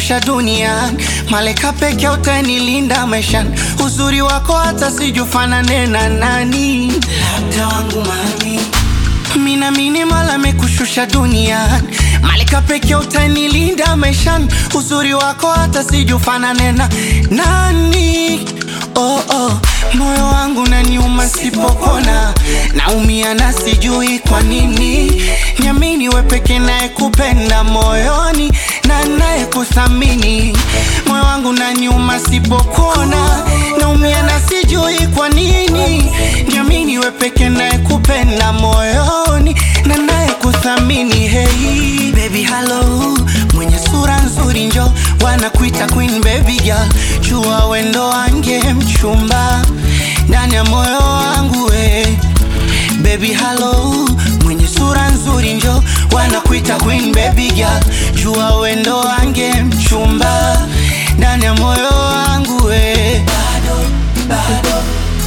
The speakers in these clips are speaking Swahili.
amekushusha duniani, malaika pekee utanilinda maishani. Uzuri wako hata sijufanane na nani, labda wangu mami mina mini mala amekushusha duniani, malaika pekee utanilinda maishani. Uzuri wako hata sijufanane na nani. Oh, oh. Moyo wangu naniuma sipopona, naumia na sijui kwa nini. Niamini we peke naye kupenda moyoni na naye kuthamini. Moyo wangu naniuma sipopona, naumia na sijui kwa nini. Niamini we peke naye kupenda moyoni na naye kuthamini. Hey baby hello, mwenye sura nzuri njo wanakuita queen baby girl, jua wendo wange mchumba ndani ya moyo wangu we baby hello, mwenye sura nzuri njo wanakuita queen baby girl, jua wendo wange mchumba ndani ya moyo wangu we bado, bado,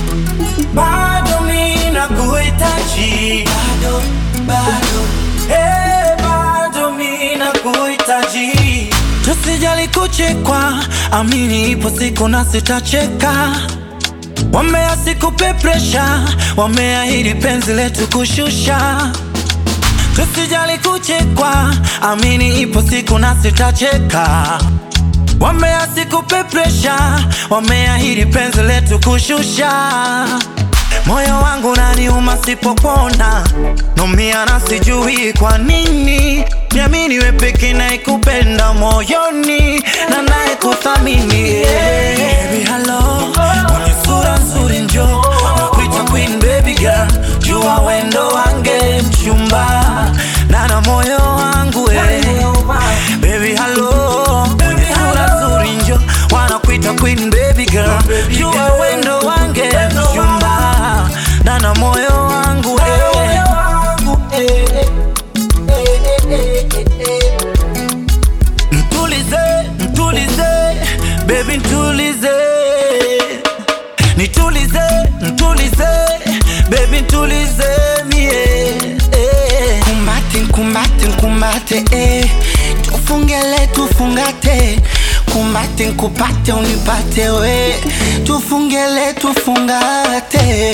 bado mi nakuhitaji, bado, bado. eh, bado mi nakuhitaji. Tusijali kuchekwa, amini ipo siku na sitacheka. Wamea sikupe presha, wameahidi penzi letu kushusha. Tusijali kuchekwa, amini ipo siku na sitacheka. Wamea sikupe presha, wameahidi penzi letu kushusha. Moyo wangu naniuma sipopona, numia na sijui kwa nini. Niamini we peke naikupenda moyoni na naye kuthamini. Yeah. Baby hello, mwenye sura nzuri njo nakuita queen baby girl, jua wendo wange mchumba na na moyo wangu eh. Baby hello, mwenye sura nzuri njo wanakuita queen baby girl, jua wendo wange mchumba na na moyo wangu eh. Mtulize, mtulize, baby ntulize Nitulize, ntulize, baby ntulize mie eh. Kumbate, nkumbate, nkumbate eh. Tufungele tufungate kumbate nkupate unipate we tufungele tufungate